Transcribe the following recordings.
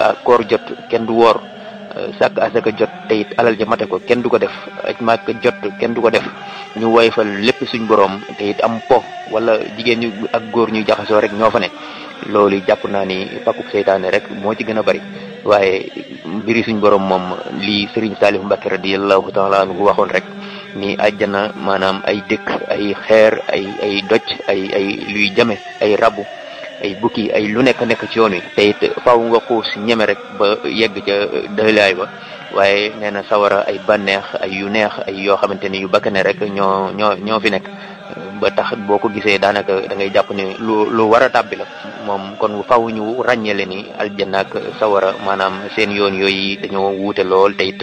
koor jot kenn du woor sàkk asaka jot te it alal ja mate ko kenn du ko def aj màkk jot kenn du ko def ñu woyfal lépp suñ borom te it am po wala jigéen ñu ak góor ñu jaxasoo rek ñoo fa ne loolu jàpp naa ni pakuk seytaane rek moo ci gën a bari waaye mbiri suñ borom moom lii Serigne Salif Mbacke radiyallahu taala anhu waxoon rek ni àjjana maanaam ay dëkk ay xeer ay ay doj ay ay luy jame ay rabu ay bukki ay lu nekk nekk ci yoon wi te it faaw nga xuus ñeme rek ba yegg ca dëlaay ba waaye nee na sawara ay bànneex ay yu neex ay yoo xamante ni yu bakkane rek ñoo ñoo ñoo fi nekk ba tax boo ko gisee daanaka da ngay jàpp ne lu lu war a tàbbi la moom kon faaw ñu ràññeele ni aljanna ak sawara maanaam seen yoon yooyu dañoo wuute lool te it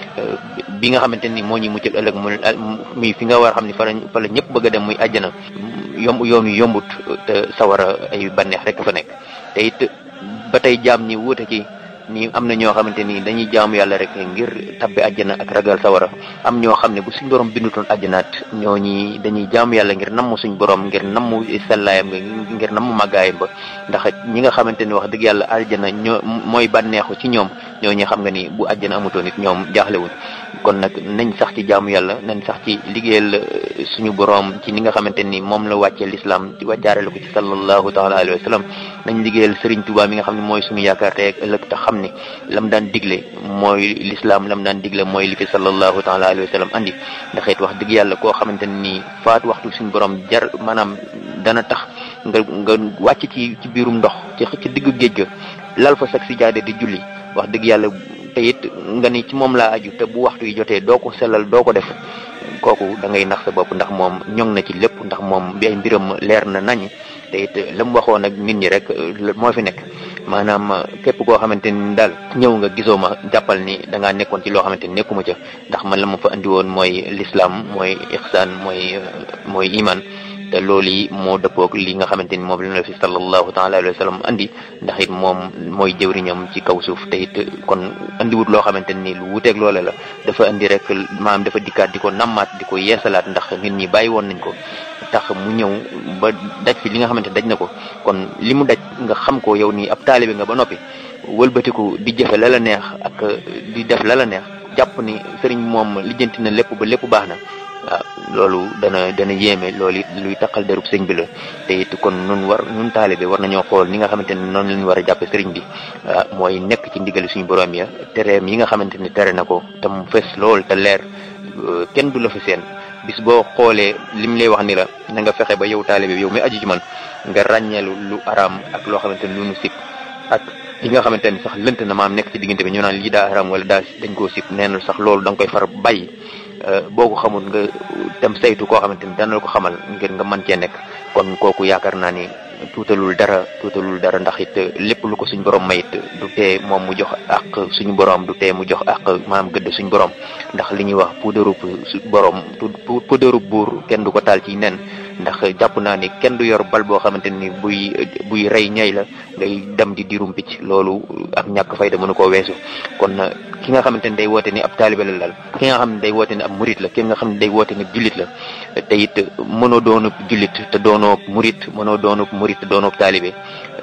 bi nga xamante ni moo ñuy muccal ëllëg mu muy fi nga war a xam ni fa la fa la ñëpp bëgg a dem muy àjjana yomb yoon yu yombut te sawara ay bànneex rek fa nekk te it ba tey jaam ñi wuute ci ni am na ñoo xamante ni dañuy jaamu yàlla rek ngir tabbi àjjana ak ragal sawara am ñoo xam ne bu suñ borom bindutoon àjjanaat ñooñi dañuy jaamu yàlla ngir namm suñ borom ngir namm sellaayam ngir namm màggaayam ba ndax ñi nga xamante ni wax dëgg yàlla àjjana ñoo mooy bànneexu ci ñoom ñooñu xam nga ni bu àjjana amutoon it ñoom jaaxlewuñ kon nag nañ sax ci jaamu yàlla nañ sax ci liggéeyal suñu borom ci ni nga xamante ni moom la wàccee lislaam ci wàccaarale ko ci sallallahu taala alayhi wa sallam nañ liggéeyal Serigne Touba mi nga xam ne mooy suñu yaakaar tey ak ëllëg te xam ni lam daan digle mooy lislaam lam daan digle mooy li fi sallallahu taala alayhi wa sallam andi ndax it wax dëgg yàlla koo xamante ni faat waxtu suñu borom jar maanaam dana tax nga nga wàcc ci ci biirum ndox ci ci diggu géej ga lal fa sag si jaade di julli wax dëgg yàlla te it nga ni ci moom laa aju te bu waxtu yi jotee doo ko sellal doo ko def kooku da ngay nax sa bopp ndax moom ñoŋ na ci lépp ndax moom bi ay mbiram leer na nañ te it la mu waxoon ak nit ñi rek moo fi nekk maanaam képp koo xamante ni daal ñëw nga gisoo ma jàppal ni da ngaa nekkoon ci loo xamante ni nekkuma ca ndax man la ma fa andi woon mooy lislaam mooy ixsaan mooy mooy iman te loolu yi moo dëppoog li nga xamante ni moom la la fi sallallahu taala alayhi wa sallam andi ndax it moom mooy jëwriñam ci kaw suuf te it kon andiwut loo xamante ni lu wuteeg loole la dafa andi rek maanaam dafa dikkaat di ko nammaat di ko yeesalaat ndax nit ñi bàyyi woon nañ ko tax mu ñëw ba daj fi li nga xamante daj na ko kon li mu daj nga xam ko yow nii ab taalibe nga ba noppi wëlbatiku di jëfe la la neex ak di def la la neex jàpp ni sëriñ moom lijjanti na lépp ba lépp baax na waaw loolu dana dana yéeme loolu it luy taqal derub sëñ bi la te it kon nun war nun taalibe war nañoo xool ni nga xamante ne noonu lañu war a jàppe sëriñ bi mooy nekk ci ndigali suñu borom ya tereem yi nga xamante ni tere na ko te mu fes lool te leer kenn du la fi seen bis boo xoolee lim lay wax ni la na nga fexe ba yow taalibe yow mi aju ci man nga ràññeelu lu araam ak loo xamante ni lu nu sib ak li nga xamante ni sax lënt na maam nekk ci diggante bi ñu naan lii daa araam wala daa dañ koo sib nee na sax loolu da nga koy far bàyyi boo ko xamul nga dem saytu koo xamante ni dana la ko xamal ngir nga mën cee nekk kon kooku yaakaar naa ni tuutalul dara tuutalul dara ndax it lépp lu ko suñ borom mayit du tee moom mu jox ak suñu borom du tee mu jox ak maanaam gëdd suñu borom ndax li ñuy wax puudarub borom puudarub buur kenn du ko taal ci nen ndax jàpp naa ni kenn du yor bal boo xamante ni buy buy rey ñay la ngay dem di dirum picc loolu ak ñàkk fayda mënu koo weesu kon ki nga xamante ni day woote ni ab taalibe la daal ki nga xam ne day woote ni ab murit la ki nga xam ne day woote ni jullit la te it mënoo doonub jullit te doonoo murit mënoo doonub murit te doonoo taalibe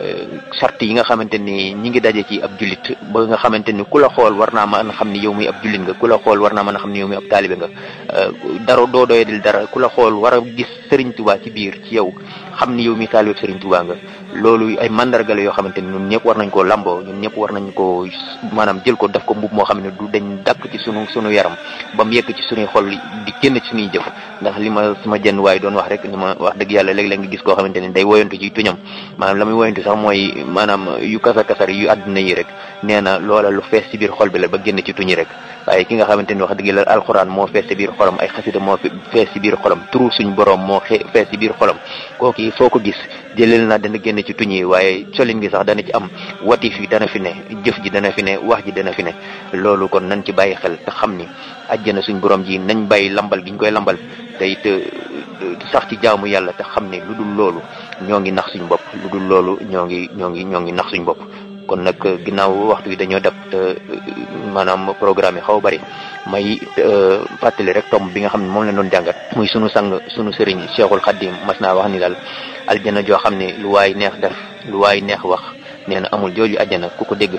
sart yi nga xamante ni ñi ngi daje ci ab jullit ba nga xamante ni ku la xool war naa mën a xam ni yow mi ab jullit nga ku la xool war naa mën a xam ni yow mi ab taalibe nga dara doo doyadil dara ku la xool war a gis Serigne Touba ci biir ci yow xam ni yow mi taalibe Serigne Touba nga loolu ay mandarga la yoo xamante ni ñun ñëpp war nañ koo lamboo ñun ñëpp war nañ koo maanaam jël ko def ko mbub moo xam ne du dañ dàkk ci sunu sunu yaram ba mu yegg ci sunuy xol di génn ci sunuy jëf ndax li ma sama jenn waay doon wax rek ni ma wax dëgg yàlla léeg-léeg nga gis koo xamante ni day woyantu ci tuñam maanaam la muy woyantu sax mooy maanaam yu kasar kasar yu àdduna yi rek nee na loola lu fees ci biir xol bi la ba génn ci tuñi rek waaye ki nga xamante ni wax dëgg yàlla alxuraan moo fees ci biir xolam ay xasida moo fees ci biir xolam turu suñ borom moo fees ci biir xolam kooku foo ko gis jëleel naa dana génn ci tuñ yi waaye colin gi sax dana ci am watif yi dana fi ne jëf ji dana fi ne wax ji dana fi ne loolu kon nañ ci bàyyi xel te xam ni àjjana suñ borom ji nañ bàyyi lambal gi ñu koy lambal te it sax ci jaamu yàlla te xam ne lu dul loolu ñoo ngi nax suñ bopp lu dul loolu ñoo ngi ñoo ngi ñoo ngi nax suñ bopp kon nag ginnaaw waxtu yi dañoo def te maanaam programme yi xaw bari may fàttali rek tomb bi nga xam ne moom la doon jàngat muy sunu sang sunu sëriñ Cheikhul Khadim mas naa wax ni daal aljana joo xam ne lu waay neex def lu waay neex wax nee na amul jooju àjjana ku ko dégg